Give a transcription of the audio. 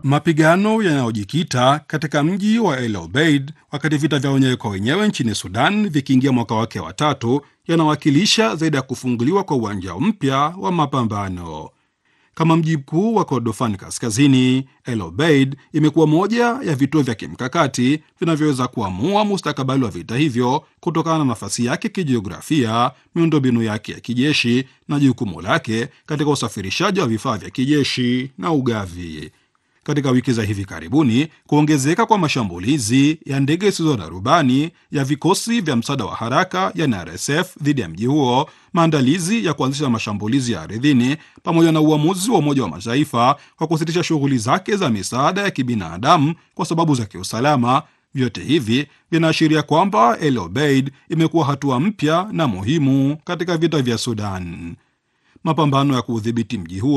Mapigano yanayojikita katika mji wa El Obeid wakati vita vya wenyewe kwa wenyewe nchini Sudan vikiingia mwaka wake wa tatu yanawakilisha zaidi ya kufunguliwa kwa uwanja mpya wa mapambano. Kama mji mkuu wa Kordofan Kaskazini, El Obeid imekuwa moja ya vituo vya kimkakati vinavyoweza kuamua mustakabali wa vita hivyo kutokana na nafasi yake kijiografia, miundombinu yake ya kijeshi na jukumu lake katika usafirishaji wa vifaa vya kijeshi na ugavi. Katika wiki za hivi karibuni, kuongezeka kwa mashambulizi ya ndege zisizo na rubani ya vikosi vya msaada wa haraka yani RSF dhidi ya mji huo, maandalizi ya kuanzisha mashambulizi ya ardhini, pamoja na uamuzi wa Umoja wa Mataifa wa kusitisha shughuli zake za misaada ya kibinadamu kwa sababu za kiusalama, vyote hivi vinaashiria kwamba El Obeid imekuwa hatua mpya na muhimu katika vita vya Sudan. Mapambano ya kuudhibiti mji huo